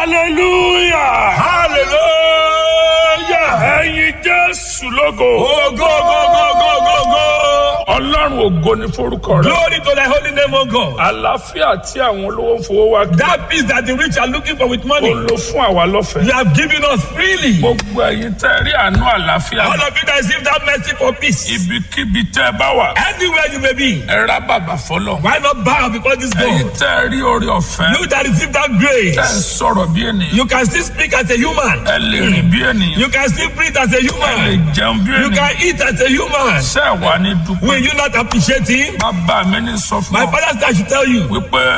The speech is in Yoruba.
hallelujah hallelujah. ẹ̀yin jésù lógo Oh, go, go, go, go, go, go. ọlọ́run ògo ní forúkọ rẹ Glory to thy holy name, O God. àlàáfíà tí àwọn olówó ń fowó wá kí That peace that the rich are looking for with ó money, lò fún àwa lọ́fẹ̀ẹ́ you have given us freely. gbogbo ẹ̀yin tẹ́ rí àánú àlàáfíà All of you that receive that mercy for peace, ibikíbi tẹ́ ẹ bá wà anywhere you may be, ẹ rá bàbà fọlọ́ why not bow before this ẹ̀yin God? tẹ́ rí orí ọ̀fẹ́ You that receive that tẹ́ ẹ grace, sọ̀rọ̀ bí ènìyàn you can still speak as a human. ẹ lè rìn bí ènìyàn You can still breathe as a ẹ lè human. jẹun bí You ènìyàn can eat as a human. ṣé ẹ wà ní dúpẹ́ Will you not appreciate him? bàbá mi ní sọ fún My ọ father said I should tell you. wípé